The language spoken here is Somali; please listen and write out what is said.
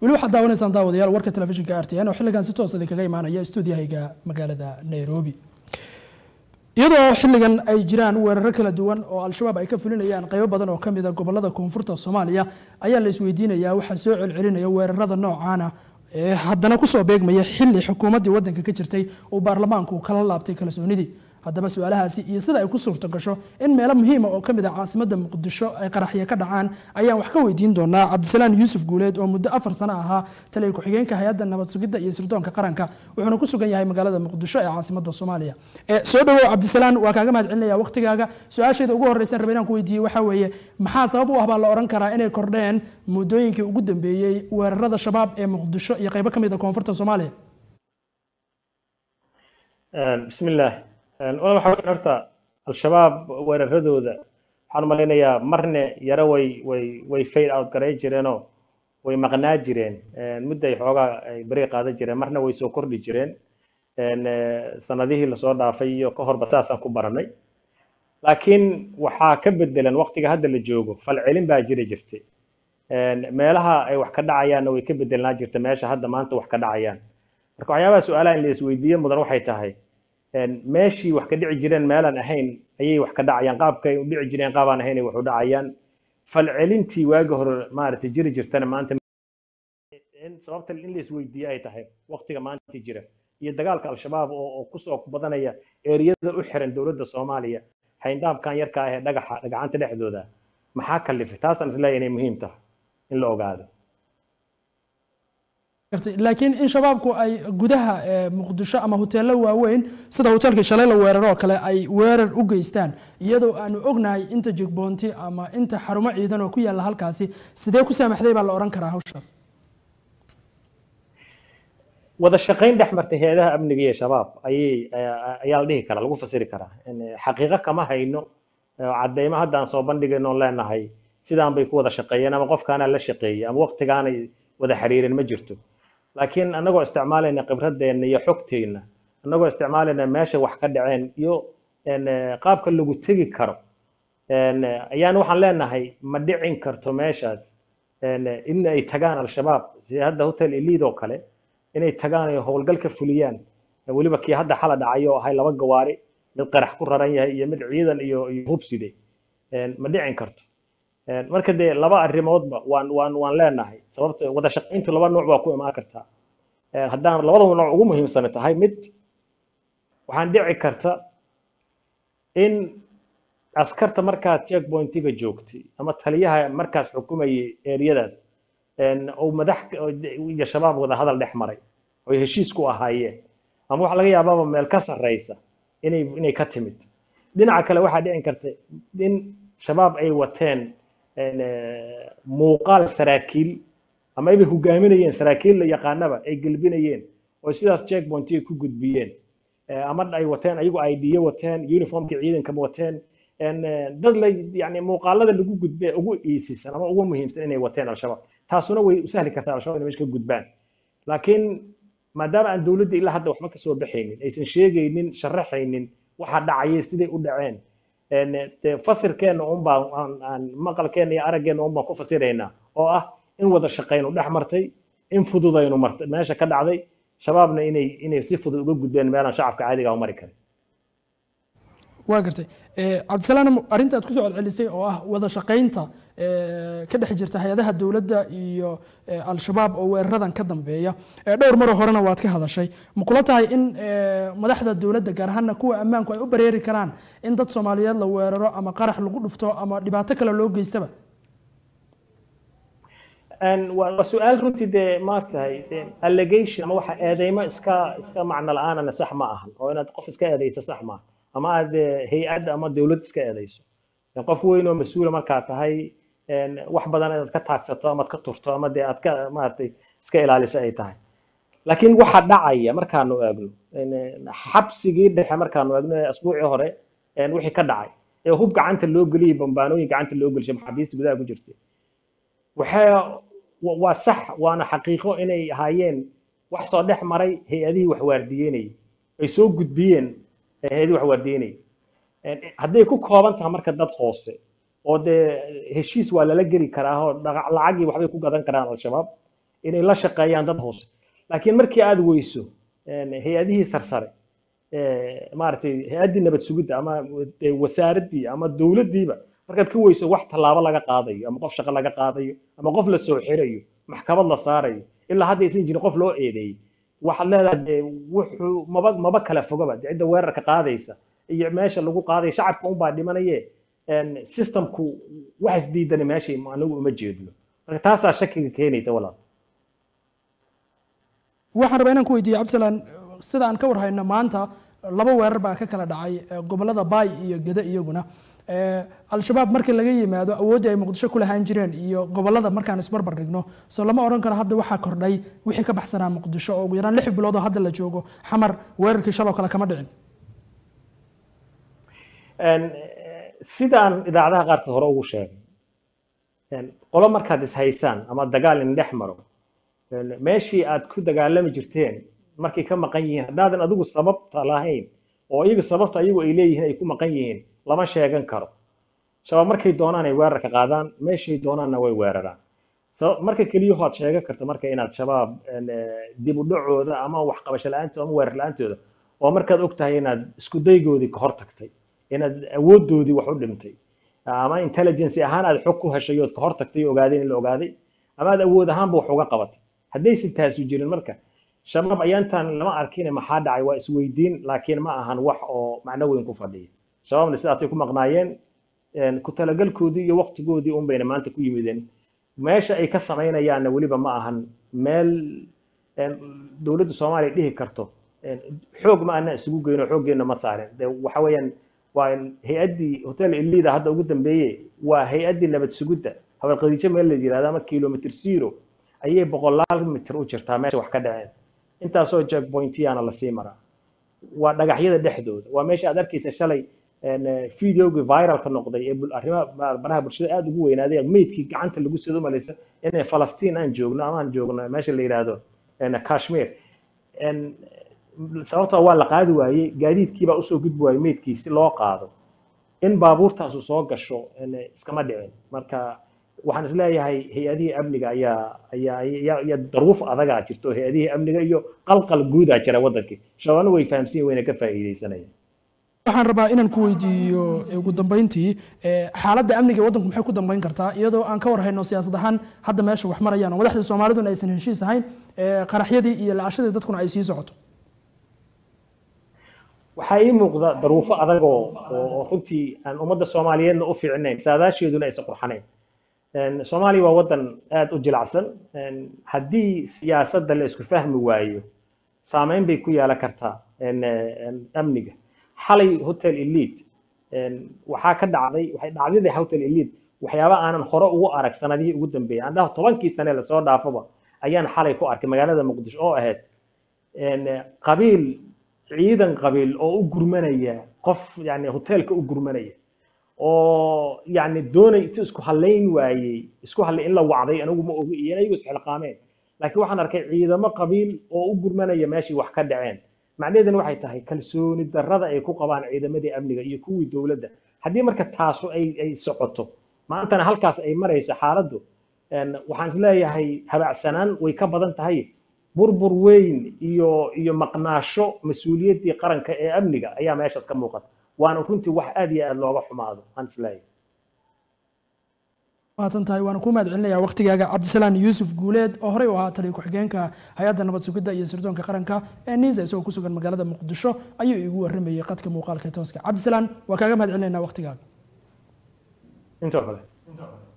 weli waxaad daawanaysaan daawadayaal warka telefishinka r t n oo xilligan si toos idinkaga imaanaya stuudiyahayga magaalada nairobi iyadoo xilligan ay jiraan weeraro kala duwan oo al-shabaab ay ka fulinayaan qaybo badan oo kamid a gobolada koonfurta soomaaliya ayaa la isweydiinayaa waxaa soo celcelinaya weerarada noocaana ee haddana kusoo beegmaya xilli xukuumaddii waddanka ka jirtay uu baarlamaanku kala laabtay kalsoonidii haddaba su-aalahaasi iyo sida ay ku suurto gasho in meelo muhiima oo kamid ah caasimadda muqdisho ay qaraxyo ka dhacaan ayaan wax ka weydiin doonaa cabdisalaan yuusuf guuleed oo muddo afar sano ahaa taliya ku-xigeenka hay-adda nabad sugidda iyo sirdoonka qaranka wuxuuna ku sugan yahay magaalada muqdisho ee caasimadda soomaaliya soo dhawow cabdisalaan waa kaaga mahad celinaya waqtigaaga su-aasheeda ugu horreysan raba inaan ku weydiiyey waxaa weeye maxaa sabab u ah baa la ohan karaa inay kordheen muddooyinkii ugu dambeeyey weerarada shabaab ee muqdisho iyo qaybo kamid a koonfurta soomaaliya bismillaah wala waxa weyn horta al-shabaab weeraradooda waxaan malaynayaa marne yaro way way way fail out garay jireenoo way maqnaa jireen mudday xoogaa ay beri qaadan jireen marna way soo kordhi jireen sanadihii lasoo dhaafay iyo ka horba saasaan ku baranay laakiin waxaa ka bedelan waqtiga hadda la joogo falcelin baa jiri jirtay meelaha ay wax ka dhacayaanna way ka bedelnaa jirta meesha hadda maanta wax ka dhacayaan marka waxyaabaha su-aalaha in la isweydiiyo mudan waxay tahay meeshii wax ka dhici jireen meelaan ahayn ayay wax ka dhacayaan qaabkay u dhici jireen qaabaan ahayn ay wax u dhacayaan falcelintii waagi hore maaragtay jiri jirtana maanta sababta in la isweydiiyo ay tahay waqtiga maanta jira iyo dagaalka al-shabaab oo kusoo badanaya eeriyada u xiran dowladda soomaaliya hayndaabkan yarka ah ee dhagaxa dhagacanta dhexdooda maxaa kalifay taasaan isleeyahay inay muhiim tahay in la ogaado laakiin in shabaabku ay gudaha muqdisho ama hoteelo waaweyn sida hoteelkii shalay la weeraro oo kale ay weerar u geystaan iyadoo aanu ognahay inta jigboonti ama inta xarumo ciidan oo ku yaalla halkaasi sidee ku saamaxday baa la odhan karaa hawshaas wada shaqayn dhex martay hay-adaha amniga iyo shabaab ayay ayaa la dhihi karaa lagu fasiri karaa xaqiiqo kama hayno cadeymo hadda aan soo bandhigayno leenahay sidaan bay ku wada shaqeeyeen ama qofkaanaa la shaqeeyey ama waqtigaanay wada xiriirin ma jirto laakiin annagoo isticmaalayna khibradeenna iyo xogteenna annagoo isticmaalayna meesha wax ka dhaceen iyo qaabka lagu tegi karo ayaan waxaan leenahay ma dhicin karto meeshaas in ay tagaan al-shabaab sida hadda hotel elid oo kale inay tagaan ay howlgal ka fuliyaan weliba kii hadda xala dhacay oo ahay laba gawaari mid qarax ku raran yahay iyo mid ciidan iyo iyo hubside ma dhicin karto marka dee laba arrimoodba waan waan waan leenahay sababta wada shaqayntu laba nooc baa ku imaan kartaa haddaan labadaba nooc ugu muhiimsan tahay mid waxaan dhici karta in askarta markaas checkpointiga joogtay ama taliyaha markaas xukumayay eriyadaas uu madax iyo shabaab wada hadal dhex maray oy heshiis ku ahaayeen ama waxaa laga yaabaaba meel ka sarreysa inay inay ka timid dhinaca kale waxaa dhicin karta in shabaab ay wateen muuqaal saraakiil ama ay hogaaminayeen saraakiil la yaqaanaba ay gelbinayeen oo sidaas checkpointiga ku gudbiyeen ama ay wateen ayagu idyo wateen uniformkii ciidankama wateen dad la yani muuqaalada lagu gudbe ugu iisisan ama ugu muhiimsan inay wateen al-shabaab taasuna way u sahli kartaa al-shabaab inay meesha ka gudbaan laakiin maadaama aan dowladda ilaa hadda waxba kasoo baxaynin aysan sheegaynin sharaxaynin waxa dhacayay siday u dhaceen fasirkeena unbaa maqalkeena iyo araggeena unbaan ku fasiraynaa oo ah in wada shaqaynu dhex martay in fududaynu martay meesha ka dhacday shabaabna inay inay si fudud uga gudbeen meelaan shacabka caadiga u mari karin waa gartay cabdisalaam arrinta aad kusoo celcelisay oo ah wada shaqaynta ka dhex jirta hay-adaha dowladda iyo al-shabaab oo weeraradan ka dambeeya dhowr maroo horena waad ka hadashay ma kula tahay in madaxda dowladda gaar ahaana kuwa ammaanku ay u bareeri karaan in dad soomaaliyeed la weeraro ama qarax lagu dhufto ama dhibaato kale loo geystaba waa su-aal runtii dee maartahay allegation ama waxa eedeymo iska iska macno la-aanana sax ma ahan oo inaad qof iska eedeyso sax maaha ama aad hay-ad ama dowlad iska eedeyso qof weyn oo mas-uula markaa tahay wax badan inaad ka taagsato amaad ka turto ama dee aad ka maaragtay iska ilaaliso ay tahay laakiin waxa dhacaya markaanu eegno xabsigii dhexe markaanu eegno ee asbuucii hore wixii ka dhacay ee hub gacanta loo geliyay bambaanooyin gacanta loo gelishay maxaabiista gudaha ku jirtay waxay waa sax waana xaqiiqo inay ahaayeen wax soo dhex maray hay-adihii wax waardiyeynayay ay soo gudbiyeen hay-adihii wax waardiyeynayay hadday ku kooban tahay marka dad hoose oo dee heshiis waa lala geli karaa oo lacagii waxbay ku gadan karaan al-shabaab inay la shaqeeyaan dad hoose laakiin markii aad weyso hay-adihii sarsare maaragtay hay-addii nabad sugidda ama wasaaraddii ama dowladdiiba markaad ka weyso wax tallaabo laga qaadayo ama qof shaqo laga qaadayo ama qof la soo xirayo maxkamad la saarayo ilaa hadda aysan jirin qof loo eedeeyey waxaad leedahay dee wuxuu maba maba kala fogaba dee cidda weerarka qaadaysa iyo meesha lagu qaadayo shacabka unbaa dhimanaye systemku wax isdiidani meeshay anagu uma jeedno marka taasaa shakiga keenaysa walaal waxaan rabaa inaan ku weydiiye cabdisalaan sida aan ka warhayno maanta laba weerar baa ka kala dhacay gobolada baay iyo gede iyaguna al-shabaab markii laga yimaado awooddii ay muqdisho ku lahaan jireen iyo gobolada markaan isbarbar dhigno soo lama odhan karo hadda waxaa kordhay wixii ka baxsanaa muqdisho oo ugu yaraan lix bilood oo hadda la joogo xamar weerarkii shaloo kale kama dhicin sidaan idaacadaha qaarkood hore ugu sheegay qolo markaad ishaysaan ama dagaal in dhex maro meeshii aad ku dagaalami jirteen markay ka maqan yihiin haddaadan adigu sababta lahayn oo iyaga sababta ayagu ay leeyihiin ay ku maqan yihiin lama sheegan karo shabaab markay doonaan ay weerarka qaadaan meeshay doonaanna way weeraraan marka keliyaho aad sheegan karta marka inaad shabaab dib u dhacooda ama waxqabasho la-aantooda ama weerar la-aantooda oo markaad og tahay inaad isku daygoodii ka hor tagtay inaad awooddoodii wax u dhimtay ama intelligence ahaan aad xog ku heshay ood ka hor tagtay ogaadeen in la ogaaday ama aad awood ahaanba wax uga qabatay haddaysan taasu jirin marka shabaab ayaantan lama arkine maxaa dhacay waa isweydiin laakiin ma ahan wax oo macno weyn ku fadhiya shabaabna sidaasay ku maqnaayeen ku talagalkoodii iyo waqtigoodii un bayna maanta ku yimideen meesha ay ka samaynayaanna weliba ma ahan meel dowladda soomaaliya dhihi karto xoog ma ana isugu geyno xooggeenna ma saarin de waxa weeyaan waa hay-addii hotel ilida hadda ugu dambeeye waa hay-addii nabad sugidda habalqadiijo meel la yirahdo ama kilomitr zero ayay boqolaal mitir u jirtaa meesha wax ka dhaceen intaasoo jackpointiyana lasii maraa waa dhagaxyada dhexdooda waa meesha aad arkaysa shalay videogii viralka noqday ee arrimaha baraha bulshada aada ugu weynaaday meydkii gacanta lagu sida umalaysa inay falastiin aan joogno ama aan joogno meesha la yidhaahdo kashmir sababtoo waa la qaadi waayey gaadiidkiibaa usoo gudbi waayey meydkii si loo qaado in baabuurtaasu soo gasho iskama dhicin marka waxaan isleeyahay hay-adihii amniga ayaa ayaa ayaa daruuf adagaa jirto hay-adihii amniga iyo qalqal guudaa jira waddankii shabaabna way fahamsiin wayna ka faa'iidaysanayaan waxaan rabaa inaan ku weydiiyo ugu dambeyntii xaaladda amniga ee waddanku maxay ku dambeyn kartaa iyadoo aan ka warhayno siyaasad ahaan hadda meesha wax marayaan oo madaxdii soomaaliduna aysan heshiis ahayn qaraxyadii iyo la-ashadii dadkuna ay sii socoto waxaa ii muuqda daruufo adag oo oo runtii aan ummadda soomaaliyeedna u fiicnayn saadaasheeduna aysan qurxanayn soomaaliya waa waddan aada u jilacsan haddii siyaasadda la isku fahmi waayo saameyn bay ku yeelan kartaa amniga xalay hotel elite waxaa ka dhacday waxay dhacdadii hotel elite waxyaaba aanan hore ugu arag sanadihii ugu dambeeyay aan dhaho tobankii sane lasoo dhaafaba ayaan xalay ku arkay magaalada muqdisho oo ahayd qabiil ciidan qabiil oo u gurmanaya qof yani hoteelka u gurmanaya oo yani doonay inta isku halayn waayey isku hallay in la wacday anigu ma ogi iyo iyagu isxilqaameen laakiin waxaan arkay ciidamo qabiil oo u gurmanaya meeshii wax ka dhaceen macnaheeduna waxay tahay kalsooni darrada ay ku qabaan ciidamadii amniga iyo kuwii dowladda haddii marka taasu ay ay socoto maantana halkaas ay marayso xaaladdu waxaan isleeyahay habacsanaan way ka badan tahay burbur weyn iyo iyo maqnaasho mas-uuliyaddii qaranka ee amniga ayaa meeshaas ka muuqata waana runtii wax aad iyo aad looga xumaado aan isleeyahay mahadsan tahay waana ku mahad celinaya waqtigaaga cabdisalaan yuusuf guuleed oo horey u ahaa taliya ku-xigeenka hay-adda nabad sugidda iyo sirdoonka qaranka ee niisa isagoo ku sugan magaalada muqdisho ayuu iigu warramayay qadka muuqaalka tooska cabdisalaan waa kaaga mahad celinayna waqtigaaga intoo kale